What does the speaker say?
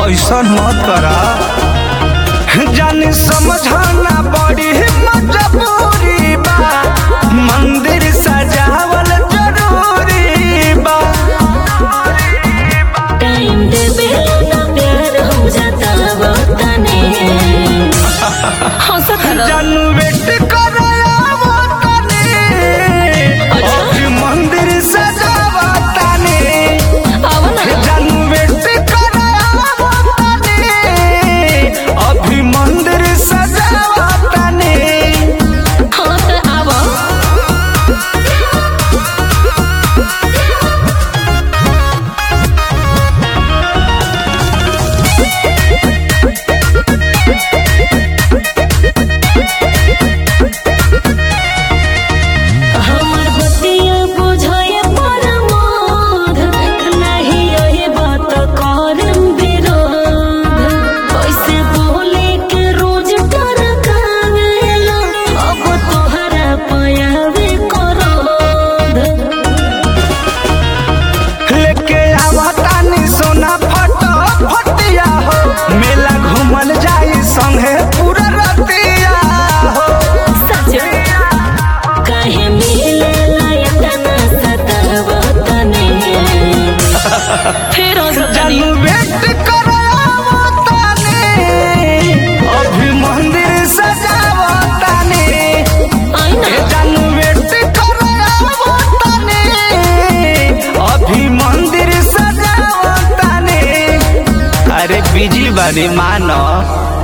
ऐसा मत करा जानी समझाना बड़ी मजबूरी बा मंदिर सजावल जरूरी बा टाइम देबे ना प्यार हो जाता वतने हंसत रहो जानू वेट करावो तने अभी मंदिर सजावा तने आव ना जानू वेट करावो तने अभी मंदिर सजावा तने हाँ त आव हमर बतिया बुझाय परमोध नहीं ओहे बात करम विरोध कैसे बोले के रोज टरकावेला अब तोहरा पयावे करोध लेके आवा तानी सोना फटो फटिया हो मेला घूमल जाई संगे पूरा रतिया हो सच काहे मिले लायतना सतावतने फिर हंसतनी जानू वेट करावो ताने अभी मंदिर सजावो ताने आई ना ए जानू वेट करावो ताने अभी मंदिर सजावो ताने अरे बिजी बानी मानो